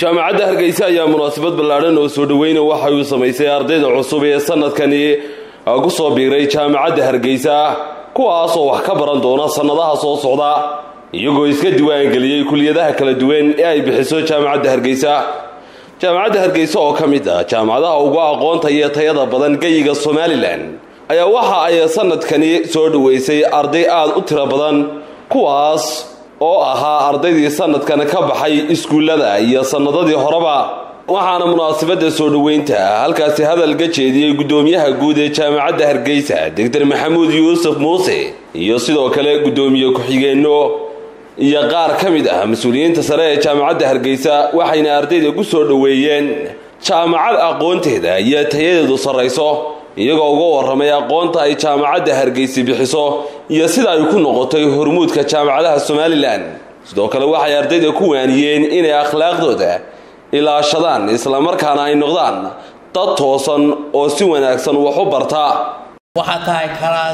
jaamacadda hargeysa ayaa munaasabad ballaadhan oo soo dhoweyna waxa uu samaysay ardayda cusub ee sanadkani ku soo biiray jaamacadda hargeysa kuwaas oo wax ka baran doona sannadaha soo socda iyagoo iska diwaangeliyey kuliyadaha kala duwan ee ay bixiso jaamacadda hargeysa jaamacadda hargeysa oo ka mid ah jaamacadaha ugu aqoonta iyo tayada badan geyiga somalilan ayaa waxa ay sanadkani soo dhoweysay arday aada u tiro badan kuwaas oo ahaa ardaydii sanadkan ka baxay iskuullada iyo sannadadii horeba waxaana munaasabadda soo dhoweynta halkaasi hadalka jeediyey guddoomiyaha guud ee jaamacadda hargeysa doctor maxamuud yuusuf muuse iyo sidoo kale guddoomiye ku-xigeenno iyo qaar ka mid ah mas-uuliyiinta sare ee jaamacadda hargeysa waxayna ardayda ku soo dhoweeyeen jaamacad aqoonteeda iyo tayadeedu sarrayso iyagoo uga warramay aqoonta ay jaamacadda hargeysi bixiso iyo sida ay ku noqotay hormuudka jaamacadaha somalilan sidoo kale waxay ardayda ku waaniyeen inay akhlaaqdooda ilaashadaan islamarkaana ay noqdaan dad toosan oo si wanaagsan wax u barta waxaa tahay kalaas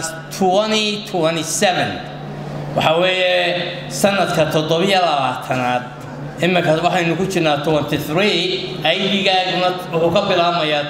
waxa weeye sanadka toddobiyo labaatanaad iminka waxaynu ku jirnaa aydigaaguna wuxuu ka bilaabmayaa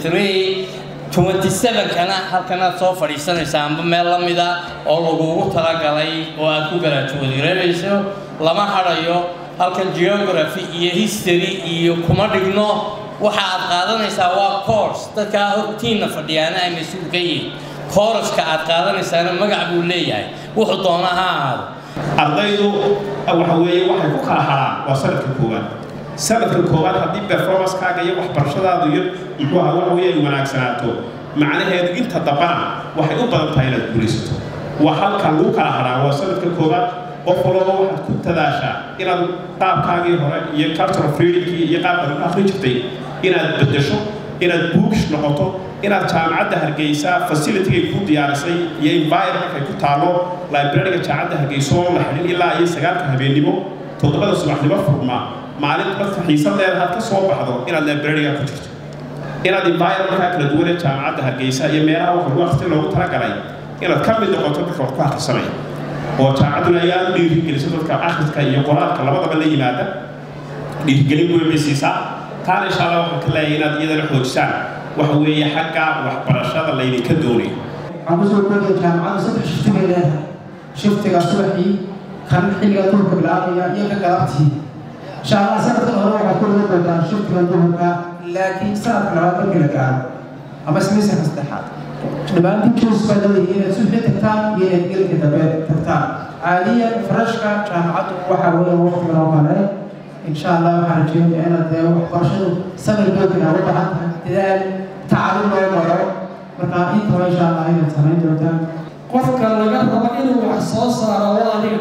kana halkanaad soo fadhiisanaysa amba meel la mida oo lagugu talagalay oo aad ku garaajoodireenayso lama hadhayo halkan geography iyo history iyo kuma dhigno waxa aad qaadanaysaa waa course dadkaa hortiinna fadhiyaana ay mas-uul ka yihiin kooraska aad qaadanaysaana magac buu leeyahay wuxuu doona ha ahaado ardaydu waxa weeye waxay ku kala haraan waa sanadka koowaad sanadka koowaad haddii performancekaaga iyo waxbarashadaadu iyo muxuu aha waxa weeye ay wanaagsanaato macnaheedu inta dambana waxay u badan tahay inaad guulaysato waa halka lagu kala haraa waa sanadka koowaad qof walaba waxaad ku tadaashaa inaad qaabkaagii hore iyo cultural freedomkii iyo qaabkaad u akhri jirtay inaad beddesho inaad bookish noqoto inaad jaamacadda hargeysa facilitygay ku diyaarisay iyo environmentkay ku taalo librariga jaamacadda hargeysa oo la xidhin ilaa iyo sagaalka habeennimo toddobada subaxnimo furma maalin marka xiisadeeda had ka soo baxdo inaad librariga ku jirto inaad environmentka kala duwan ee jaamacadda hargeysa iyo meelaha wax lagu akhrisin loogu talagalay inaad ka mid noqoto dadka wax ku akhrisanaya oo jaamacadduna ay aada u dhiirigeliso dadka akhriska iyo qoraalka labadaba la yimaada dhiirigelin weyn bay siisaa taana insha allah waxaan ka leeyahay inaad iyadana xoojisaan waxa weeye xagga waxbarashada laydinka doonayo waxaan kusoo koodaya jaamacaddu saddex shifti bay leedahay shiftiga subaxii kan xilliga duhurka bilaabaya iyo ka galabtii insha allah sanadkan hore waxaad ku wada doontaan shiftiga duhurka laakiin sanadka labaad markii la gaaro ama smisanka saddexaad dhammaantiin juus baa leedahay inaad subaxii tagtaan iyo inaad gelka dambe tagtaan caadiyan farashka jaamacaddu waxaa weeye waqtigan oo kale insha allah waxaan rajeynaya inaad dee waxbarashadu samir boogina u baahan tahay dadaal tacalum loo maro marka intaba insha allah inaad samayn doontaan qofka laga rabo inuu wax soo saaro waa adiga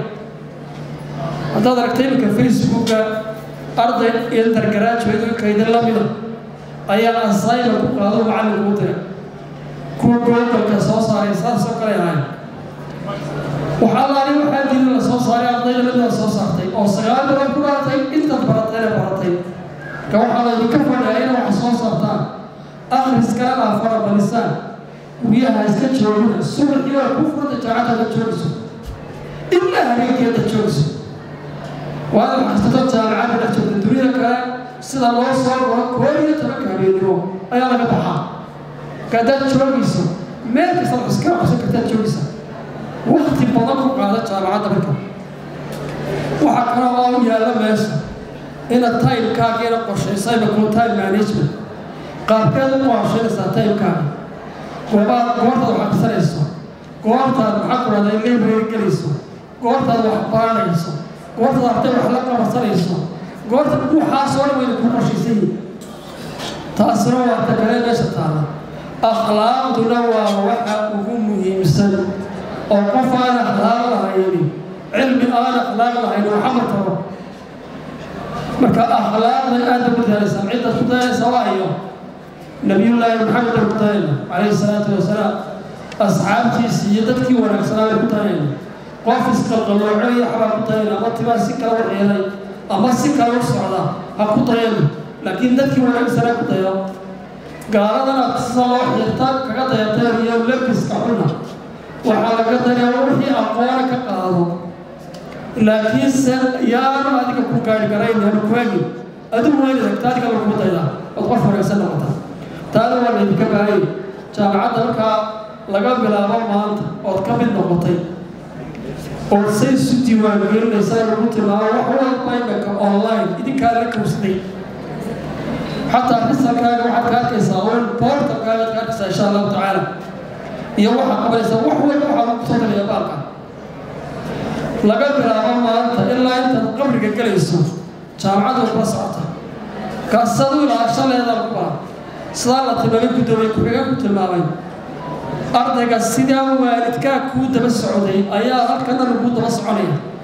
haddaad aragtay iminka facebooka arday intergraduate kaydin la mida ayaa asayla ku qaado macallinku u dira kuwa googolka soo saaray saasoo kale ahay waxaa laali waxaa jiri la soo saaray ardayda midna soo saartay oo sagaal bilood ku dhaatay intaad baratayna baratay ka waxaa laydinka fadhiyaa inay wax soo saartaan akhriskana aa farabalisaan guryaha iska joogina subaxii waa ku furta jaacadada joogso ilaa habeenkeeda joogso waana maxastato jaamacadda dhex joogta dunida kale sida loo soo goro koob iyo tobanka habeennimo ayaa laga baxaa kadaad joogayso meel kasta iska qabsan kartaad joogaysaa wakti badan ku qaada jaamacadda marka waxaa kaloo oo yaalla meesha inaad timekaagiina qorshaysayba kuma time management qaabkeed u qorshaynaysaa timekaaga goobaad goortaad wax akrisanayso goortaad maxaa ku dhahda library gelayso goortaad wax baranayso goortaad arday wax la qabansanayso goorta waxaasoo dhan wayna ku qorshaysan yihin taasina waa ta kale meesha taala akhlaaqduna waa waxa ugu muhiimsan oo qof aan akhlaaq lahayni cilmi aan akhlaaq lahayn waxama taro marka akhlaaqda aada ku daalaysaa ciddaad ku daalaysaa waayo nabiyullaahi maxamed aan ku daayna calayhi salaatu wasalaam asxaabtiisi iyo dadkii wanaagsanaa bay ku daayayna qof isqalqaloocaya xabaa ku dayayna ama tibaa si kala waxyeelay ama si kale u socda ha ku dayayna laakiin dadkii wanaagsanaa ku dayo gaaladana sida loo xirta kaga dayatay iyo lebiska xuna waxaa laga dayaa wixii aqoona ka qaado laakiinse yaanu adiga ku gaari garayn hanu kuagin adigu waa inaad agtaa adiga lagugu daydaa ood qof wanaagsan noqota taana waa laydinka baahayay jaamacadda markaa laga bilaabo maanta ood ka mid noqotay ood say isu diiwaangelinaysaa lagu tilmaamo wax walba imanka online idinkaa la kowsaday xataa risalkaaga waxaad ka arkaysaa oo boortalkaaga ka arkaysaa insha allahu tacaala iyo waxaad qabanaysaa wax walba waxaa lagu soo talaya baalka laga bilaabo maanta ilaa intaad qabriga gelayso jaamacadda kula socota kaasad u ilaasha leedaa lagu bara sidaa la tilmaamay guddoomiye ku-xiga ku tilmaamay ardayga sidaa waalidkaa kuu daba socday ayaa halkana lagu daba soconaya